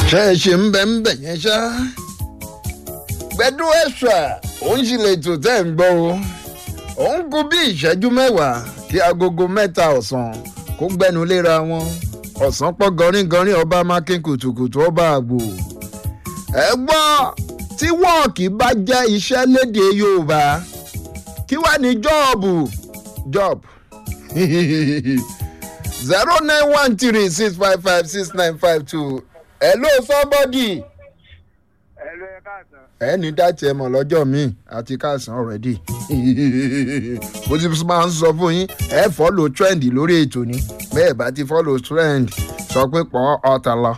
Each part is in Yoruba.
ṣe é ṣe ń bẹ ń bẹ yẹn ṣá gbẹdú ẹ̀ṣà òun sì lè tò tẹ́ ń gbọ́ o òun kú bí ìṣẹ́jú mẹ́wàá kí agogo mẹ́ta ọ̀sán kó gbẹnu léra wọn ọ̀sán pọ̀ gọrígọrí ọba mákin kùtùkùtù ọba àgbò ẹ gbọ́ tí wọ́ọ̀kì bá jẹ́ iṣẹ́ léde yorùbá kí wàá ní jọ́ọ̀bù job zero nine one three six five five six nine five two hello somebody Ẹ̀lú ẹ káàsán. ẹni dátì ẹ mọ̀ lọ́jọ́ míì àti káàsán ọ̀rẹ́dì bó ti máa ń sọ fún yín ẹ fọ́lò trend lórí ètò ni bẹ́ẹ̀ bá ti fọ́lò trend sọ pé pọ̀ ọ̀tá lọ.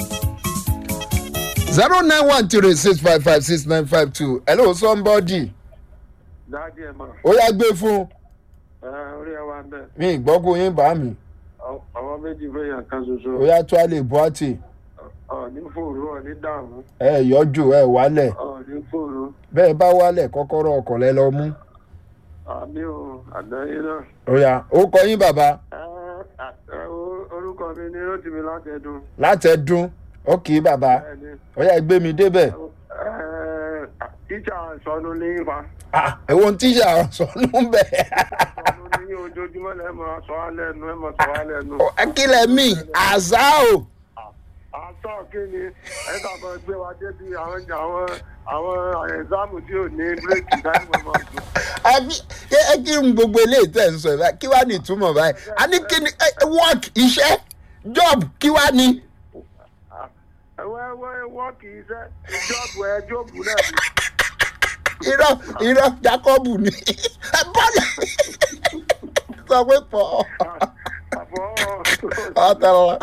zero nine one three six five five six nine five two hello somebody Dáàdì ẹ̀ mọ̀. ó yá gbé fún Ẹ orí ẹ wá ń bẹ̀. mi ìgbọ́kùn yín bá mi Àwọn méjì fẹ́yàn kan ó ṣoṣo. yá tó a lè bọ́ àtì Ọ̀ ní fòrò ọ̀ ní dààmú. ẹ yọjú ẹ wálẹ̀ Ọ̀ ní fòrò. bẹ́ẹ̀ bá wálẹ̀ kọ́kọ́rọ́ ọkọ̀ lẹ lọ mú Àmì ò àdáyé náà. ó yá ó kọ yín bàbá Ẹ ẹ o- orúkọ mi ni Rótìmí Látẹ̀dùn. látẹ̀dún ó kì í bàbá Bẹ́ẹ̀ni. ó yá gbé mi débẹ̀. Ẹ tíṣà sọnù ní fa. Ah, ẹ̀wọ̀n tíṣà sọnù bẹ́ẹ̀. Sọnù ní ojoojúmọ́ lẹ́ mọ̀ sọ alẹ́ nu ẹ mọ̀ sọ alẹ́ nu. akílẹ̀ mi àzá o. Àtọ̀ kí ni ẹ kàkọ́ gbé wa débi àwọn àwọn àwọn ẹ̀sáàmù tí ò ní bírèkì dáìmọ̀ mọ̀ sùn. Àbí- ẹ ẹ kí n gbogbo eléyìí tẹ̀ ń sọ ẹ̀ báyìí kí wàá ní ìtumọ̀ báyìí a ní kí ni ẹ, work iṣẹ́ job kí wàá ní. ẹwẹ́ ẹwẹ́ wọ́ọ̀kì iṣẹ́ ìjọ́bù ẹ jóòbù náà ni. irọ́ irọ́ jacobu ni ẹ bọ́lá sọ pé pọ̀ àbọ̀ ọ̀tọ̀lọ̀.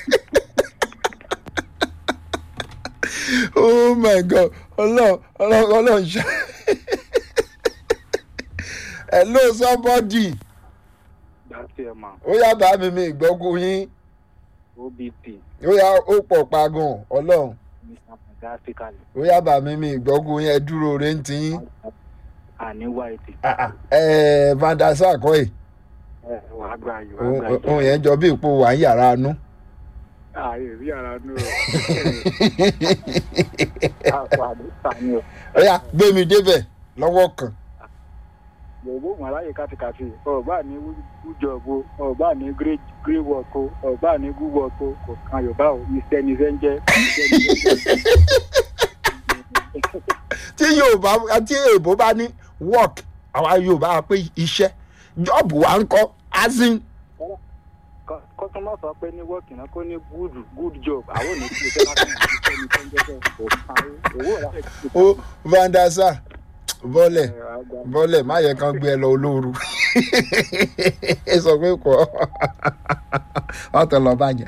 oh my god ọlọ́run ọlọ́run ọlọ́run ṣá. hello somebody láti ẹ̀ mà ó yá bá mi mi ìgbọ́kùn yín obt ó yá ó pọ̀ pagan ọlọ́run mr madagascar ó yá bá mi mi ìgbọ́kùn yín ẹ dúró re ń tiyín àní white ẹ vandasa kọ́ ẹ̀ ẹ wàá gbà yìí wàá gbà yìí ohun yẹn jọ bí ipò wà ń yàrá anú. ààyè rí ara nù ọ àpò àdúrà ni ọ ó yá gbé mi débẹ̀ lọ́wọ́ kan. gbogbo wọn aláyè kátikàti ọba ní wújọbù ọba ní grey work o ọba ní good work o kò kan yorùbá o iṣẹ́ ni iṣẹ́ ń jẹ́ iṣẹ́ ni iṣẹ́ ń jẹ́. tí yorùbá tí èèbó bá ní work àwa yorùbá wa pé iṣẹ́ jọ́ọ̀bù wa ń kọ́ azin kọ́sọ́mọ́ sọ pé ní wọ́ọ̀kì náà kó ní good good job àwọn ò ní kí iṣẹ́ láti ní iṣẹ́ ni iṣẹ́ ń jẹ́ bẹ́ẹ̀ kò kan owó rẹ̀ ó vandasa bọ́lẹ̀ bọ́lẹ̀ má yẹ kán gbé ẹ lọ olóoru ẹ sọ pé kọ́ ọ̀tọ̀ lọ bàjẹ́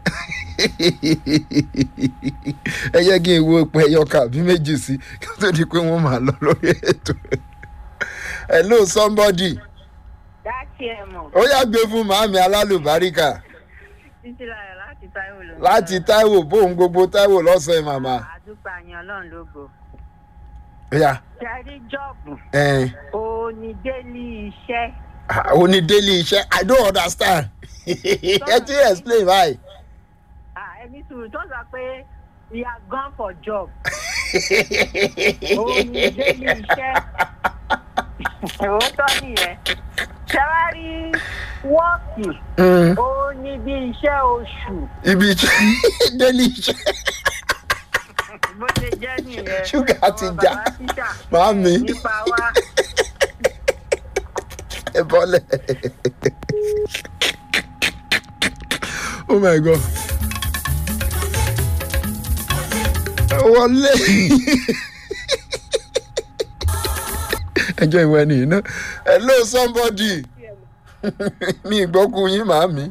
ẹ yẹ kí n wo ipò ẹyọ kàbí méjì sí kí ó tó di pé wọ́n máa lọ lórí ètò hello somebody dáàtì ẹ mọ̀ ó yá gbé fún màámi alálùbáríkà títí láyọ̀ láti táíwò ló ń láti táíwò bóun gbogbo táíwò lọ́sàn-án màmá àdúpà yẹn ọlọ́run lógo ó yá ṣẹ́rí jọ́ọ̀bù ẹ̀ẹ́n. onídélé iṣẹ́ Ah, o ní daily iṣẹ́ i don't understand ẹ ti explain why. Ah, ẹni sùúrù tó sọ pé we are gone for job onídélé iṣẹ́ òótọ́ nìyẹn ṣẹ́wárí wọ́ọ̀kì Mm, ó ní bí iṣẹ́ oṣù ibi iṣẹ́ daily iṣẹ́ bó ṣe jẹ́ nìyẹn Ṣúgà ti Ọmọ já. bàbá tíṣà Màámi. nípa wa ẹ bọ́lẹ̀. oh my god. wọlé ẹjọ́ ìwé ẹni yìí náà hello somebody mi ìgbọ́kùn yín màámi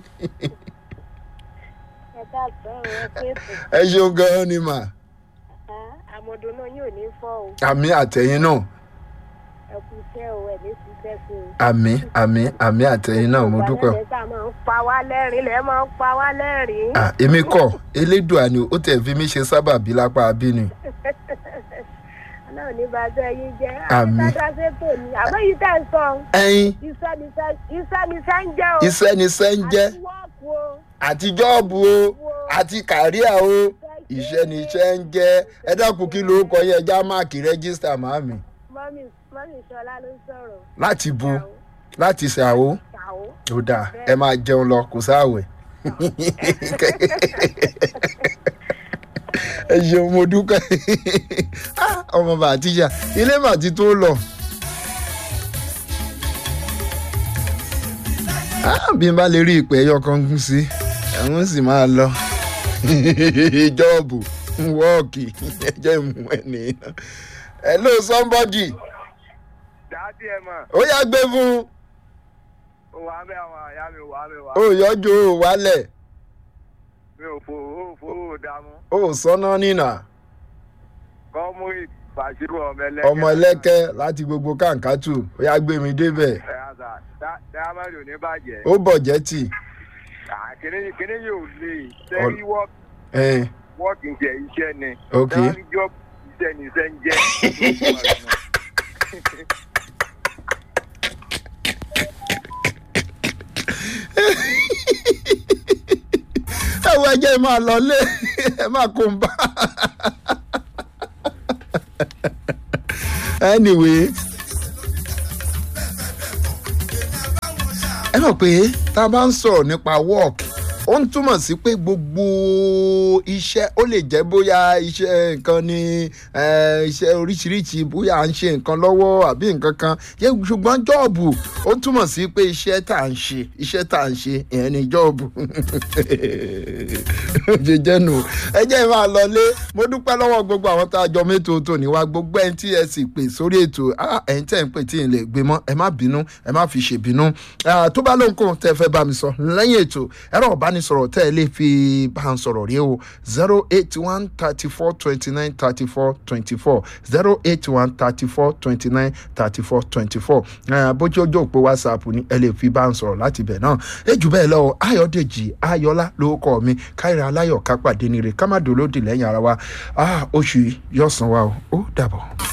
ẹ̀ka àtọ́rọ̀ ẹ pé ètò ẹ ṣeun gan-an ni mà àmọ̀dún náà yóò ní fọ́ o àmì àtẹ̀yìn náà ẹ kú iṣẹ́ o ẹ̀ ní ṣiṣẹ́ sí o. àmì àmì àmì àtẹ̀yìn náà mo dúpẹ́ o. ìgbà náà máa ń pa wá lẹ́rìn lẹ́ máa ń pa wá lẹ́rìn. Ah, èmi kọ elédùà ni ó tẹ̀ fi mí ṣe sábàbí lápá abínú. náà ní bàbá yín jẹ́ Àmín. àbíkájá ṣètò ni àbẹ́ yìí tẹ̀ ń sọ ẹyin iṣẹ́ ni iṣẹ́ iṣẹ́ ni iṣẹ́ ń jẹ́ o. iṣẹ́ ni iṣẹ́ ń jẹ́ àti wọ́ọ̀kù o àti jọ́ọ̀bù o àti kàríà o iṣẹ́ iṣẹ́ ni iṣẹ́ ń jẹ́ ẹ dákun kí ló kọ yẹ ẹja máàkì rẹ́gísítà màámi mọ́mí mọ́mí ṣọlá ló ń sọ̀rọ̀. láti bu láti ṣàwó ṣàwó. ó dáa ẹ máa jẹun lọ kò sáàwẹ̀. ẹ ṣeun mo dúpẹ́ Ah, ọmọ bàtíjà ilé màtí tó lọ. Ah, bí n bá lè rí ìpè ẹyọ kan gún sí ẹ̀wọ̀n sì máa lọ jọ́ọ̀bù wọ́ọ̀kì ẹjẹ́ ìmú ẹ̀ nìyẹn. hello somebody dáàdì ẹ mọ̀ ó yá gbé fún ó wà á bẹ àwọn àyà mi wà á bẹ wà ó yọjú ó wálẹ̀ mi ò fò ó fò ó dààmú ó sọ́nà nínà kọ́mú ìbàṣírò ọmọ ẹlẹ́kẹ́ ọmọ ẹlẹ́kẹ́ láti gbogbo kàǹkátù ó yá gbé mi débẹ̀ ẹ àṣà dáhámẹ́rì ò ní bàjẹ́ ó bọ̀jẹ́ tì Ah, kíní kíní yóò lè sẹ́rí wọ́ọ̀kì ẹ̀ wọ́ọ̀kì ń jẹ iṣẹ́ ni Ok. dáhámẹ́rì jọ́ọ̀bù iṣẹ́ ni iṣẹ́ ń jẹ́ ẹ wọ ẹjẹ máa lọ lé ẹ máa kó ń bá anyway ẹ mọ̀ pé tá a bá ń sọ̀rọ̀ nípa work ó ń túmọ̀ sí pé gbogbo iṣẹ́ ó lè jẹ́ bóyá iṣẹ́ nǹkan ni eh, iṣẹ́ oríṣiríṣi bóyá à ń ṣe nǹkan lọ́wọ́ àbí nǹkan kan yẹ ṣùgbọ́n jọ́ọ̀bù ó túmọ̀ sí pé iṣẹ́ tá à ń ṣe iṣẹ́ tá à ń ṣe ìyẹn ni jọ́ọ̀bù ṣe jẹ́nu ẹ jẹ́ máa lọlé mo dúpẹ́ lọ́wọ́ gbogbo àwọn tá a jọ mẹ́tò tó ní wá gbogbo ẹni tí ẹ sì pè sórí ètò ah, ẹ̀yin tẹ̀ ń pè tí ì lè gbé mọ́ ẹ má bínú ẹ má fi ṣèbínú Ah, tó bá lóhùn kóhùn tẹ́ ẹ fẹ́ bá mi sọ lẹ́yìn ètò ẹ̀rọ ìbánisọ̀rọ̀ tẹ́ ẹ lè fi bá ń sọ̀rọ̀ rí o zero eight one thirty four twenty nine thirty four twenty four zero eight one thirty four twenty nine thirty four twenty four bójú ojú òpó whatsapp ni ẹ lè fi bá ń sọ̀rọ̀ láti bẹ̀ náà ẹ jù bẹ́ẹ̀ lọ o ayọ̀dèjì ayọ̀lá lórúkọ mi káyọ̀ aláyọ̀ kápàdé ni rè ká má dolódì lẹ́yìn ara wa Ah, oṣù yìí yọ̀sán wa o ó dàbọ̀.